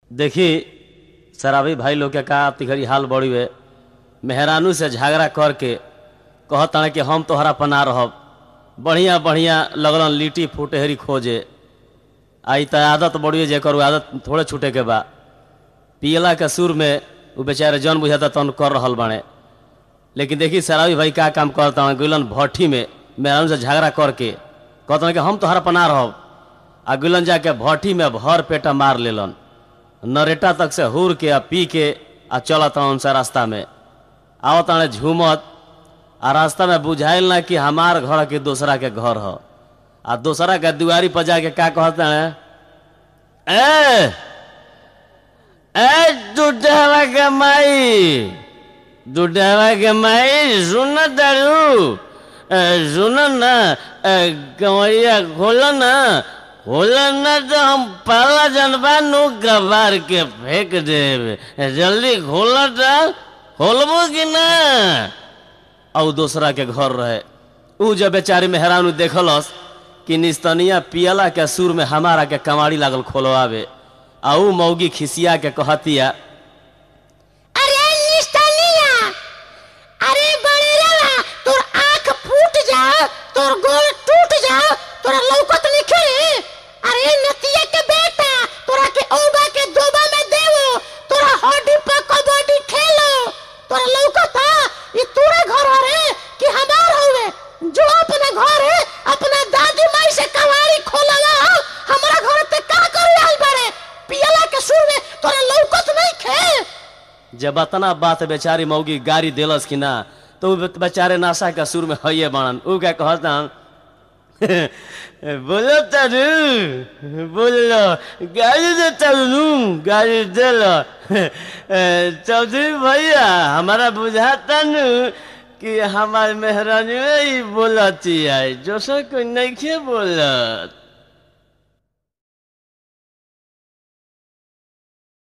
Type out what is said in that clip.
देखी शराबी भाई लोग के का तिघरी हाल बड़ी वे मेहरानू से झगड़ा करके कहता कि हम तोहरा पना रहब बढ़िया बढ़िया लगलन लिट्टी फुटहरी खोजे आई त आदत बड़ी जेकर उ आदत थोड़े छूटे के बा पियला के सुर में उ बेचारे जन बुझाता तन कर रहल बाड़े लेकिन देखी शराबी भाई का काम करता गुलन भट्ठी में मेहरानू से झगड़ा करके कहता कि हम तोहरा पना रहब आ गुलन जाके भट्ठी में भर पेटा मार लेलन नरेटा तक से हुर के आ पी के आ चलत उनसे रास्ता में आवत ताने झूमत आ रास्ता में बुझाइल ना कि हमार घर के दूसरा के घर ह आ दूसरा के दुआरी पर जाके का कहते हैं ए ए दुढ़वा के माई दुढ़वा के माई सुन दारू सुन ना कमरिया खोलो ना खोलो ना तो हम पाला जनबा नु कबार के फेंक देब जल्दी खोलो तो खोलबो कि ना और दूसरा के घर रहे ऊ जब बेचारी मेहरानू देखलस कि निस्तनिया पियला के सुर में हमारा के कमाड़ी लागल खोलवावे आ ऊ मौगी खिसिया के कहतिया अरे निस्तनिया अरे बड़ेरा तोर आंख फूट जा तोर गोड़ टूट जा तोरा लौकत लिखे अरे नतिया के बेटा तोरा के औबा के दोबा में देवो तोरा हड्डी पर कबड्डी खेलो तोरा लौकता ये तोरा घर रे कि हमार होवे जो अपना घर है अपना दादी माई से कवाड़ी खोलला हमरा घर ते का कर आइल बाड़े पियला के सुर में तोरा लौकत नहीं खे जब अतना बात बेचारी मौगी गाड़ी देलस कि ना तो ऊ बेचारे नाशा के सुर में हइये बाणन ऊ क्या कहता बोलो तारू बोलो गाड़ी दे तारू गाड़ी दे लो चौधरी भैया हमारा बुझाता नु कि हमार मेहरानी ही बोलती है जो सो कोई नहीं बोलत